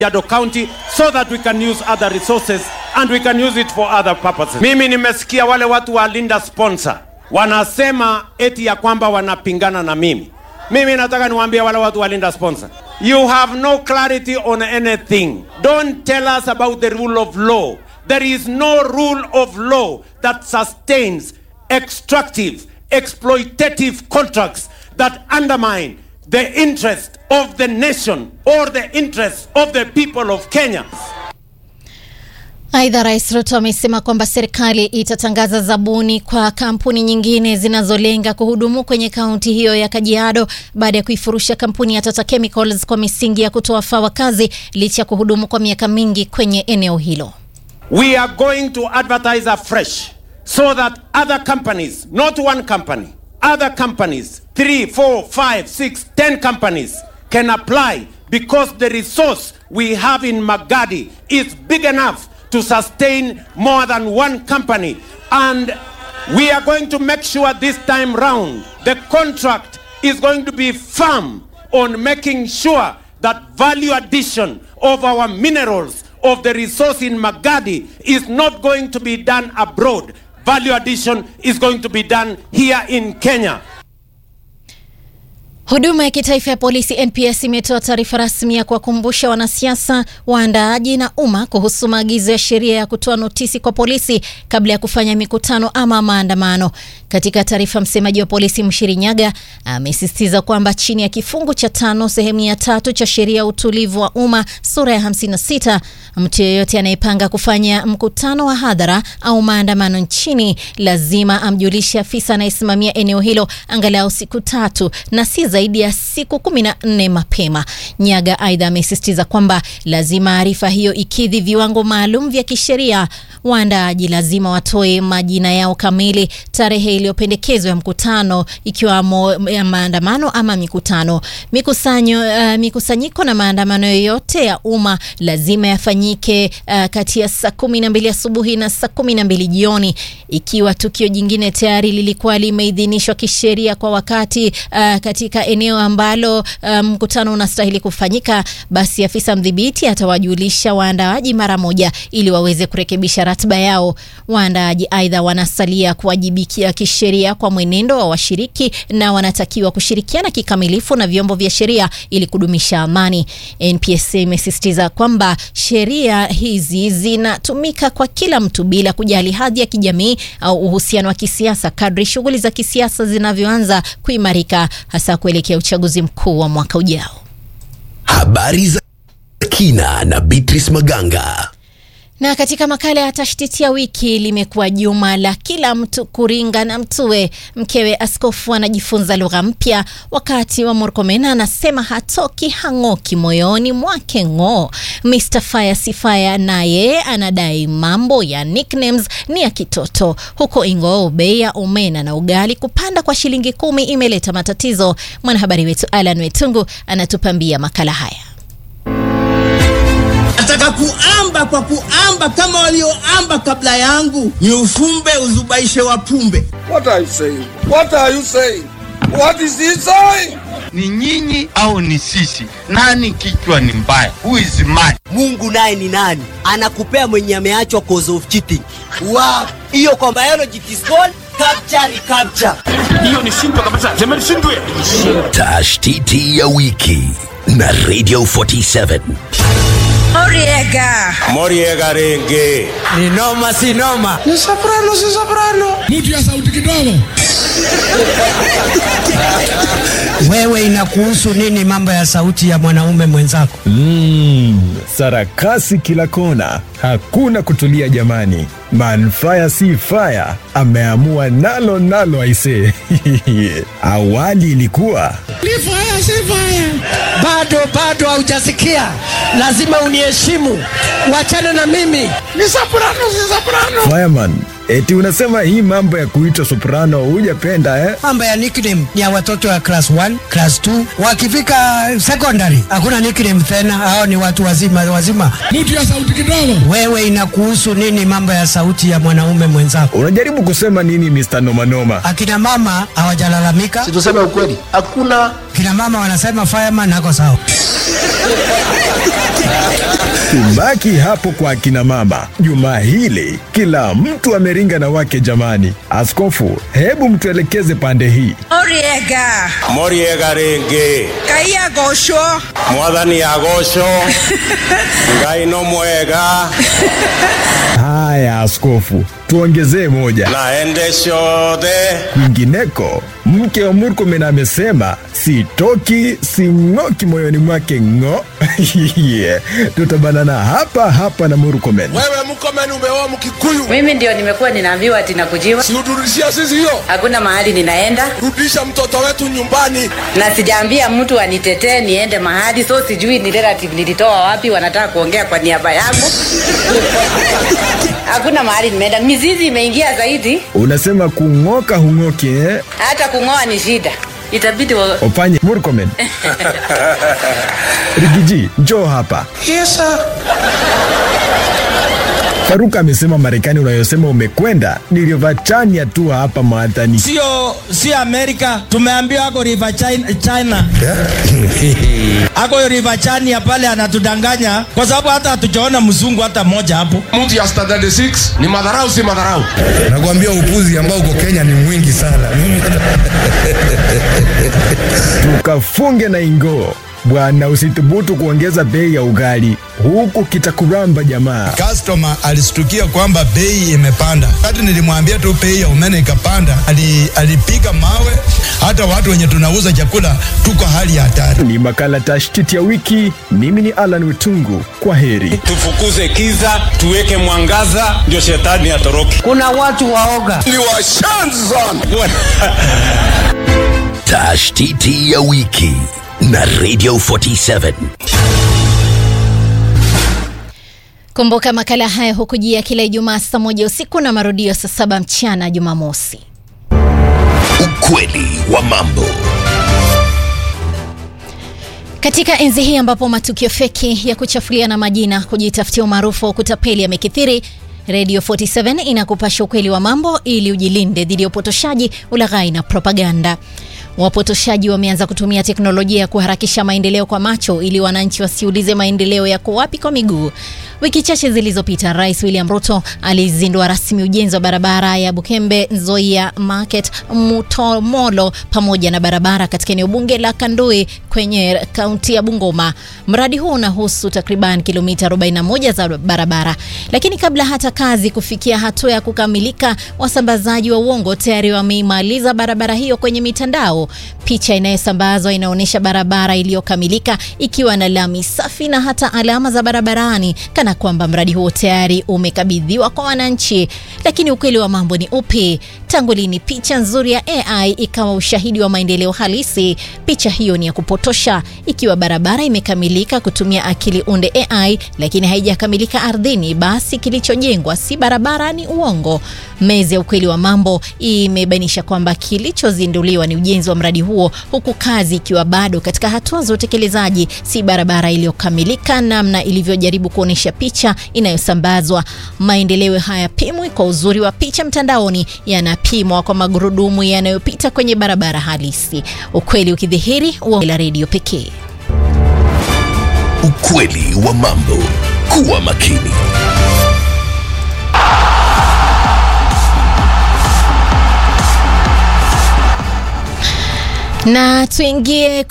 Kajiado County so that we can use other resources and we can use it for other purposes. Mimi nimesikia wale watu wa Linda Sponsor wanasema eti ya kwamba wanapingana na mimi. Mimi nataka niwaambie wale watu wa Linda Sponsor, you have no clarity on anything. Don't tell us about the rule of law. There is no rule of law that sustains extractive, exploitative contracts that undermine the interest of the nation or the interest of the people of Kenya. Aidha, Rais Ruto amesema kwamba serikali itatangaza zabuni kwa kampuni nyingine zinazolenga kuhudumu kwenye kaunti hiyo ya Kajiado baada ya kuifurusha kampuni ya Tata Chemicals kwa misingi ya kutowafaa wakazi licha ya kuhudumu kwa miaka mingi kwenye eneo hilo. We are going to advertise afresh so that other companies, not one company, other companies, three, four, five, six, ten companies can apply because the resource we have in Magadi is big enough to sustain more than one company. And we are going to make sure this time round the contract is going to be firm on making sure that value addition of our minerals of the resource in Magadi is not going to be done abroad. Value addition is going to be done here in Kenya. Huduma ya kitaifa ya polisi NPS imetoa taarifa rasmi ya kuwakumbusha wanasiasa, waandaaji na umma kuhusu maagizo ya sheria ya kutoa notisi kwa polisi kabla ya kufanya mikutano ama maandamano. Katika taarifa, msemaji wa polisi Mshiri Nyaga amesisitiza kwamba chini ya kifungu cha tano sehemu ya tatu cha sheria ya utulivu wa umma sura ya 56 mtu yeyote anayepanga kufanya mkutano wa hadhara au maandamano nchini lazima amjulishe afisa anayesimamia eneo hilo angalau siku tatu na si zaidi ya siku kumi na nne mapema. Nyaga aidha amesisitiza kwamba lazima arifa hiyo ikidhi viwango maalum vya kisheria. Waandaaji lazima watoe majina yao kamili, tarehe iliyopendekezwa ya mkutano, ikiwamo ya maandamano ama mikutano. Mikusanyo, uh, mikusanyiko na maandamano yoyote ya umma lazima yafanyike uh, kati ya saa kumi na mbili asubuhi na saa kumi na mbili jioni. Ikiwa tukio jingine tayari lilikuwa limeidhinishwa kisheria kwa wakati uh, katika eneo ambalo mkutano um, unastahili kufanyika, basi afisa mdhibiti atawajulisha waandaaji mara moja ili waweze kurekebisha ratiba yao. Waandaaji aidha wanasalia kuwajibikia kisheria kwa mwenendo wa washiriki na wanatakiwa kushirikiana kikamilifu na vyombo vya sheria ili kudumisha amani. NPS imesisitiza kwamba sheria hizi zinatumika kwa kila mtu bila kujali hadhi ya kijamii au uhusiano wa kisiasa kadri shughuli za kisiasa zinavyoanza kuimarika hasa kuelekea uchaguzi mkuu wa mwaka ujao. Habari za kina na Beatrice Maganga. Na katika makala ya tashtiti ya wiki, limekuwa juma la kila mtu kuringa na mtuwe. Mkewe askofu anajifunza lugha mpya, wakati wa Murkomen anasema hatoki hang'oki moyoni mwake ng'o. Mr Fire Sifaya naye anadai mambo ya nicknames ni ya kitoto. Huko Ingoo, bei ya omena na ugali kupanda kwa shilingi kumi imeleta matatizo. Mwanahabari wetu Alan Wetungu anatupambia makala haya. Nataka kuamba kwa kuamba kama walioamba kabla yangu, ni ufumbe uzubaishe wapumbe. What are you saying? What are you saying? What is he saying? Ni nyinyi au ni sisi? Nani kichwa ni mbaya? Who is mad? Mungu naye ni nani? Anakupea mwenye ameachwa cause of cheating. Wow. Hiyo kwa biology it is called capture recapture. Hiyo ni shindwa kabisa. Sema ni shindwe. Tashtiti ya wiki na Radio 47. Moriega. Moriega renge. Ni noma si noma. Ni soprano, si soprano. Mtu ya sauti kidogo. Wewe inakuhusu nini mambo ya sauti ya mwanaume mwenzako? Mm, sarakasi kila kona, hakuna kutulia jamani. Manfaya si fire, ameamua nalo nalo aisee. Awali ilikuwa Ni fire si fire. Bado bado haujasikia, lazima uniheshimu, wachana na mimi. Ni soprano, si soprano. fireman. Eti unasema hii mambo ya kuitwa soprano hujapenda eh? Mambo ya nickname ni ya watoto wa class 1, class 2. Wakifika secondary hakuna nickname tena, hao ni watu wazima wazima. Mtu ya sauti kidogo. Wewe inakuhusu nini mambo ya sauti ya mwanaume mwenzako? Unajaribu kusema nini Mr. Nomanoma? Akina mama hawajalalamika, Si tuseme ukweli. Hakuna kina mama wanasema fireman hako sawa. Tubaki hapo kwa akina mama. Juma hili kila mtu ameringa na wake jamani. Askofu, hebu mtuelekeze pande hii. Oriega moriega rĩngĩ Kaia Gosho mwathani agocwo ngai no mwega Haya askofu, tuongezee moja. naende ciothe Kwingineko, mke wa Murkomen amesema sitoki sing'oki moyoni mwake ng'o. yeah. Tutabanana hapa hapa na Murkomen. Wewe Mkomen umeoa Mkikuyu, Mimi ndio nimekuwa ninaambiwa ati nakujiwa si uturudishia sisi hiyo? hakuna mahali ninaenda Rudisha mtoto wetu nyumbani. na sijaambia mtu anitetee niende mahali so sijui ni relative nilitoa wapi wanataka kuongea kwa niaba yangu hakuna mahali nimeenda mizizi imeingia zaidi Unasema kung'oka hung'oki eh? hata kung'oa ni shida itabidi wa... Opanye Murkomen. Rigiji, njoo hapa. Yes, sir. Faruka amesema Marekani unayosema umekwenda ni Rivachania tu hapa Mathani. sio sio Amerika, tumeambiwa ako River China, China. ako River Chania pale anatudanganya kwa sababu hata hatujaona mzungu hata mmoja hapo. Mtu ya standard 6 ni madharau, si madharau. Nakwambia upuzi ambao uko Kenya ni mwingi sana. Tukafunge na ingoo bwana, usithubutu kuongeza bei ya ugali huku kitakuramba jamaa. Customer alistukia kwamba bei imepanda. Wakati nilimwambia tu bei ya umeme ikapanda, ali, alipiga mawe. Hata watu wenye tunauza chakula tuko hali ya hatari. Ni makala tashtiti ya wiki. Mimi ni Alan Witungu, kwa heri. tufukuze kiza tuweke mwangaza ndio shetani atoroke Kuna watu waoga. Ni washanzi sana. Tashtiti ya wiki na Radio 47. Kumbuka makala haya hukujia kila Ijumaa saa moja usiku na marudio saa saba mchana Jumamosi. Ukweli wa mambo. Katika enzi hii ambapo matukio feki ya kuchafuliana majina, kujitafutia umaarufu wa kutapeli yamekithiri, Radio 47 inakupasha ukweli wa mambo ili ujilinde dhidi ya upotoshaji, ulaghai na propaganda. Wapotoshaji wameanza kutumia teknolojia ya kuharakisha maendeleo kwa macho ili wananchi wasiulize maendeleo yako wapi kwa miguu. Wiki chache zilizopita, Rais William Ruto alizindua rasmi ujenzi wa barabara ya Bukembe Nzoia Market Mutomolo pamoja na barabara katika eneo bunge la Kandui kwenye kaunti ya Bungoma. Mradi huu unahusu takriban kilomita 41 za barabara, lakini kabla hata kazi kufikia hatua ya kukamilika, wasambazaji wa uongo tayari wameimaliza barabara hiyo kwenye mitandao. Picha inayosambazwa inaonyesha barabara iliyokamilika ikiwa na lami safi na hata alama za barabarani kana kwamba mradi huo tayari umekabidhiwa kwa wananchi. Lakini ukweli wa mambo ni upi? Tangu lini picha nzuri ya AI ikawa ushahidi wa maendeleo halisi? Picha hiyo ni ya kupotosha. Ikiwa barabara imekamilika kutumia akili unde AI, lakini haijakamilika ardhini, basi kilichojengwa si barabara, ni uongo. Meza ya ukweli wa mambo imebainisha kwamba kilichozinduliwa ni ujenzi wa mradi huo, huku kazi ikiwa bado katika hatua za utekelezaji, si barabara iliyokamilika namna ilivyojaribu kuonyesha picha inayosambazwa. Maendeleo hayapimwi kwa uzuri wa picha mtandaoni, yanapimwa kwa magurudumu yanayopita kwenye barabara halisi. Ukweli ukidhihiri, uongo la redio pekee. Ukweli wa mambo. Kuwa makini. Na tuingie